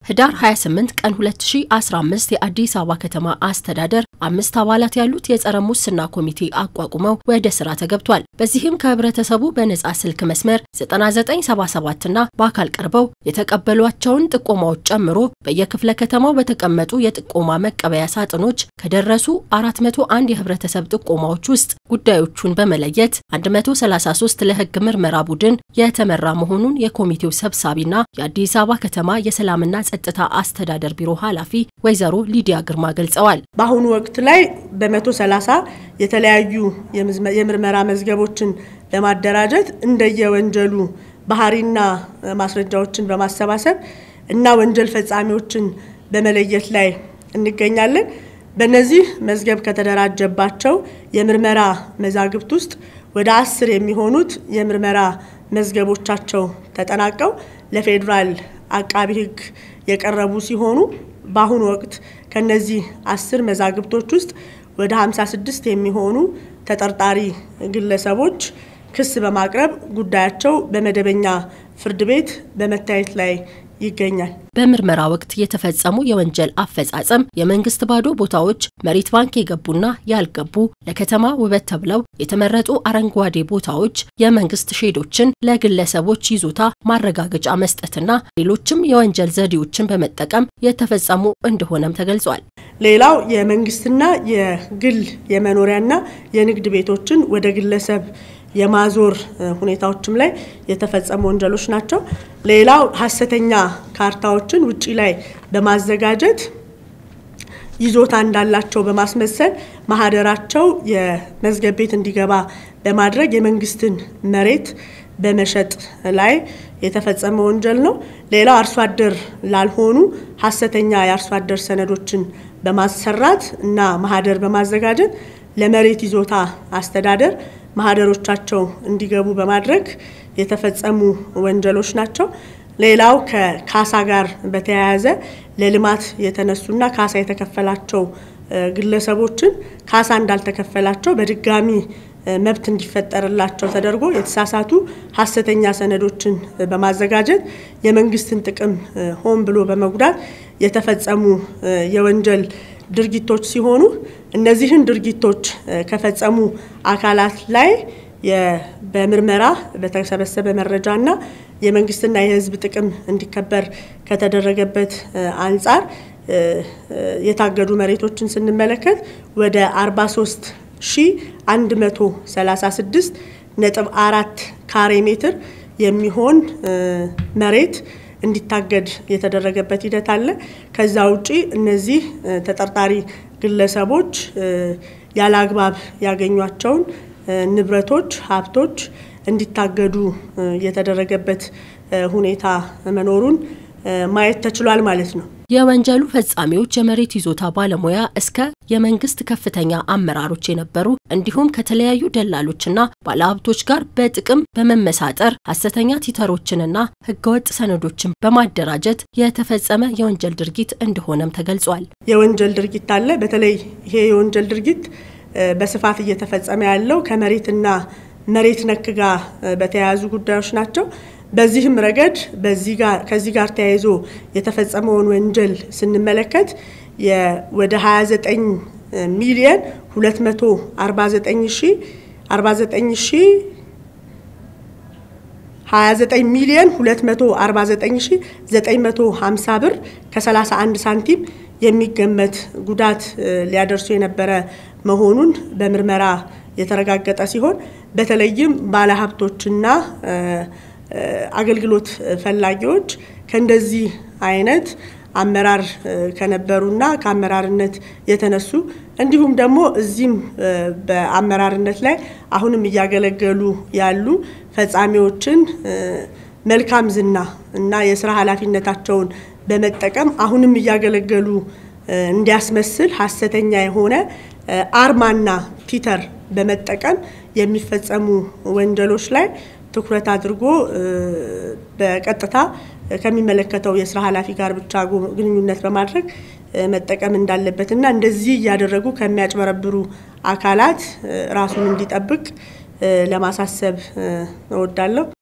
ህዳር 28 ቀን 2015 የአዲስ አበባ ከተማ አስተዳደር አምስት አባላት ያሉት የጸረ ሙስና ኮሚቴ አቋቁመው ወደ ስራ ተገብቷል። በዚህም ከህብረተሰቡ በነጻ ስልክ መስመር 9977 እና በአካል ቀርበው የተቀበሏቸውን ጥቆማዎች ጨምሮ በየክፍለ ከተማው በተቀመጡ የጥቆማ መቀበያ ሳጥኖች ከደረሱ 401 የህብረተሰብ ጥቆማዎች ውስጥ ጉዳዮቹን በመለየት 133 ለህግ ምርመራ ቡድን የተመራ መሆኑን የኮሚቴው ሰብሳቢና የአዲስ አበባ ከተማ የሰላምና ጸጥታ አስተዳደር ቢሮ ኃላፊ ወይዘሮ ሊዲያ ግርማ ገልጸዋል። በአሁኑ ወቅት ላይ በመቶ ሰላሳ የተለያዩ የምርመራ መዝገቦችን በማደራጀት እንደየወንጀሉ ባህሪና ማስረጃዎችን በማሰባሰብ እና ወንጀል ፈጻሚዎችን በመለየት ላይ እንገኛለን። በእነዚህ መዝገብ ከተደራጀባቸው የምርመራ መዛግብት ውስጥ ወደ አስር የሚሆኑት የምርመራ መዝገቦቻቸው ተጠናቀው ለፌዴራል አቃቢ ሕግ የቀረቡ ሲሆኑ በአሁኑ ወቅት ከነዚህ አስር መዛግብቶች ውስጥ ወደ 56 የሚሆኑ ተጠርጣሪ ግለሰቦች ክስ በማቅረብ ጉዳያቸው በመደበኛ ፍርድ ቤት በመታየት ላይ ይገኛል። በምርመራ ወቅት የተፈጸሙ የወንጀል አፈጻጸም የመንግስት ባዶ ቦታዎች፣ መሬት ባንክ የገቡና ያልገቡ፣ ለከተማ ውበት ተብለው የተመረጡ አረንጓዴ ቦታዎች፣ የመንግስት ሼዶችን ለግለሰቦች ይዞታ ማረጋገጫ መስጠትና ሌሎችም የወንጀል ዘዴዎችን በመጠቀም የተፈጸሙ እንደሆነም ተገልጿል። ሌላው የመንግስትና የግል የመኖሪያና የንግድ ቤቶችን ወደ ግለሰብ የማዞር ሁኔታዎችም ላይ የተፈጸሙ ወንጀሎች ናቸው። ሌላው ሀሰተኛ ካርታዎችን ውጪ ላይ በማዘጋጀት ይዞታ እንዳላቸው በማስመሰል ማህደራቸው የመዝገብ ቤት እንዲገባ በማድረግ የመንግስትን መሬት በመሸጥ ላይ የተፈጸመ ወንጀል ነው። ሌላው አርሶ አደር ላልሆኑ ሀሰተኛ የአርሶ አደር ሰነዶችን በማሰራት እና ማህደር በማዘጋጀት ለመሬት ይዞታ አስተዳደር ማህደሮቻቸው እንዲገቡ በማድረግ የተፈጸሙ ወንጀሎች ናቸው። ሌላው ከካሳ ጋር በተያያዘ ለልማት የተነሱና ካሳ የተከፈላቸው ግለሰቦችን ካሳ እንዳልተከፈላቸው በድጋሚ መብት እንዲፈጠርላቸው ተደርጎ የተሳሳቱ ሀሰተኛ ሰነዶችን በማዘጋጀት የመንግስትን ጥቅም ሆን ብሎ በመጉዳት የተፈጸሙ የወንጀል ድርጊቶች ሲሆኑ እነዚህን ድርጊቶች ከፈጸሙ አካላት ላይ በምርመራ በተሰበሰበ መረጃና የመንግስትና የሕዝብ ጥቅም እንዲከበር ከተደረገበት አንጻር የታገዱ መሬቶችን ስንመለከት ወደ 43 ሺ 136 ነጥብ አራት ካሬ ሜትር የሚሆን መሬት እንዲታገድ የተደረገበት ሂደት አለ። ከዛ ውጪ እነዚህ ተጠርጣሪ ግለሰቦች ያለ አግባብ ያገኟቸውን ንብረቶች፣ ሀብቶች እንዲታገዱ የተደረገበት ሁኔታ መኖሩን ማየት ተችሏል ማለት ነው። የወንጀሉ ፈጻሚዎች የመሬት ይዞታ ባለሙያ እስከ የመንግስት ከፍተኛ አመራሮች የነበሩ እንዲሁም ከተለያዩ ደላሎችና ባለሀብቶች ጋር በጥቅም በመመሳጠር ሀሰተኛ ቲተሮችንና ህገወጥ ሰነዶችን በማደራጀት የተፈጸመ የወንጀል ድርጊት እንደሆነም ተገልጿል። የወንጀል ድርጊት አለ። በተለይ ይሄ የወንጀል ድርጊት በስፋት እየተፈጸመ ያለው ከመሬትና መሬት ነክ ጋር በተያያዙ ጉዳዮች ናቸው። በዚህም ረገድ ከዚህ ጋር ተያይዞ የተፈጸመውን ወንጀል ስንመለከት ወደ 29 ሚሊየን 249 ሺ 49 ሺ 29 ሚሊየን 249 ሺ 950 ብር ከ31 ሳንቲም የሚገመት ጉዳት ሊያደርሱ የነበረ መሆኑን በምርመራ የተረጋገጠ ሲሆን በተለይም ባለሀብቶችና አገልግሎት ፈላጊዎች ከእንደዚህ አይነት አመራር ከነበሩና ከአመራርነት የተነሱ እንዲሁም ደግሞ እዚህም በአመራርነት ላይ አሁንም እያገለገሉ ያሉ ፈጻሚዎችን መልካም ዝና እና የስራ ኃላፊነታቸውን በመጠቀም አሁንም እያገለገሉ እንዲያስመስል ሀሰተኛ የሆነ አርማና ቲተር በመጠቀም የሚፈጸሙ ወንጀሎች ላይ ትኩረት አድርጎ በቀጥታ ከሚመለከተው የስራ ኃላፊ ጋር ብቻ ግንኙነት በማድረግ መጠቀም እንዳለበትና እንደዚህ እያደረጉ ከሚያጭበረብሩ አካላት ራሱን እንዲጠብቅ ለማሳሰብ እወዳለሁ።